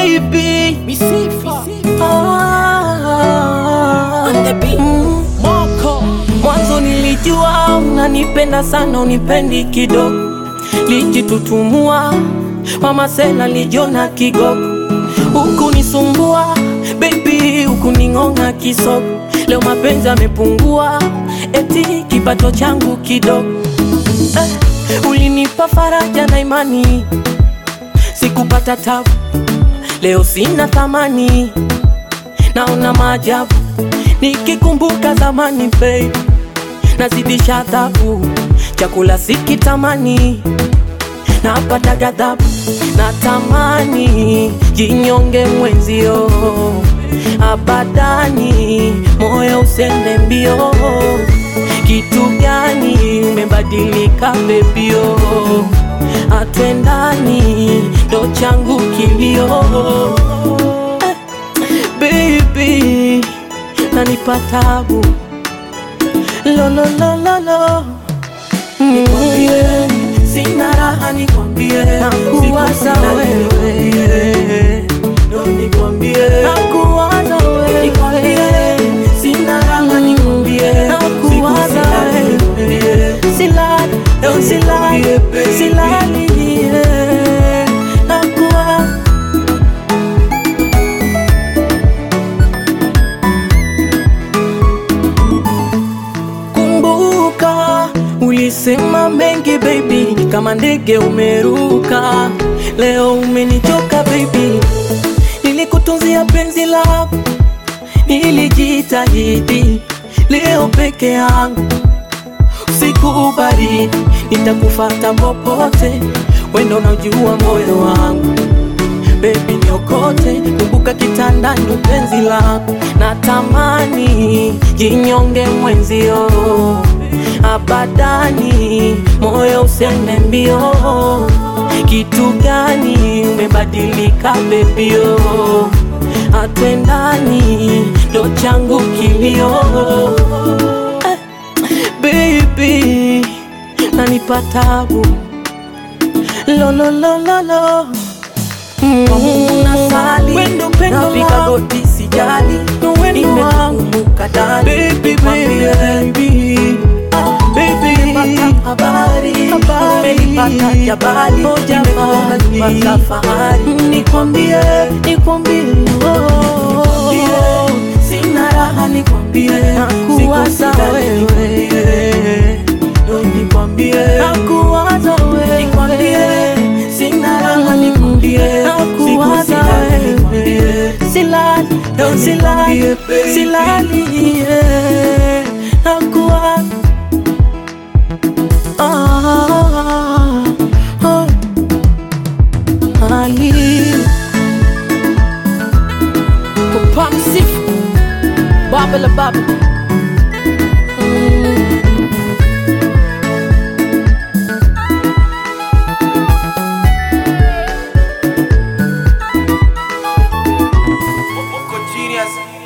baby Misifa ah, On the beat. mm. Moko Mwanzo nilijua unanipenda sana, unipendi kidogo, lijitutumua mama sela lijona kigogo, huku nisumbua baby, huku ning'ong'a kisogo. Leo mapenzi amepungua, eti kipato changu kidogo. Eh, ulinipa faraja na imani, sikupata tabu, leo sina thamani, naona maajabu nikikumbuka zamani babe, nazidisha adhabu, chakula sikitamani, napata ghadhabu, natamani jinyonge mwenzio, abadani moyo usende mbio. Kitu gani umebadilika bebio, atwendani ndo changu kilio eh, baby nanipa tabu lololololo nikwambie sina raha nikwambie nakuwaza wewe ndo nikwambie nakuwaza wewe nikwambie sina raha nikwambie nakuwaza wewe silali ndo silali silali yeah. nakuwaza Kumbuka ulisema mengi baby, kama ndege umeruka. Leo umenichoka baby, nilikutunzia penzi lako, nilijitahidi. Leo peke yangu, usiku baridi, nitakufata popote, wendo unajua moyo wangu Baby niokote, kumbuka kitandani penzi lako, natamani jinyonge mwenzio, abadani moyo usende mbio. Kitu gani umebadilika bebio, atwendani ndo changu kilio eh, baby nanipa tabu lololololo Unasali Wendo pendo napika langu. goti sijali Wendo wangu. nimekumbuka dali Baby, Nikwambie, baby. ah, baby nimepata habari Habari. nimelipata jabali Oh, jabali. nimekuwa nyumba safari nikwambie nikwambie oh, Nikwambie, sina raha nikwambie Nakuwaza Siku wewe. nikwambie, ndo nikwambie Nakuwaza wewe. nikwambie sina raha nikwambie Nakuwaza Siku silali wewe. nikwambie Silali Ndo Silali nikwambie, baby. Silali yeah. Nakuwa ah, oh. Ali Papa Msifu Baba la baba Mm. Moko genius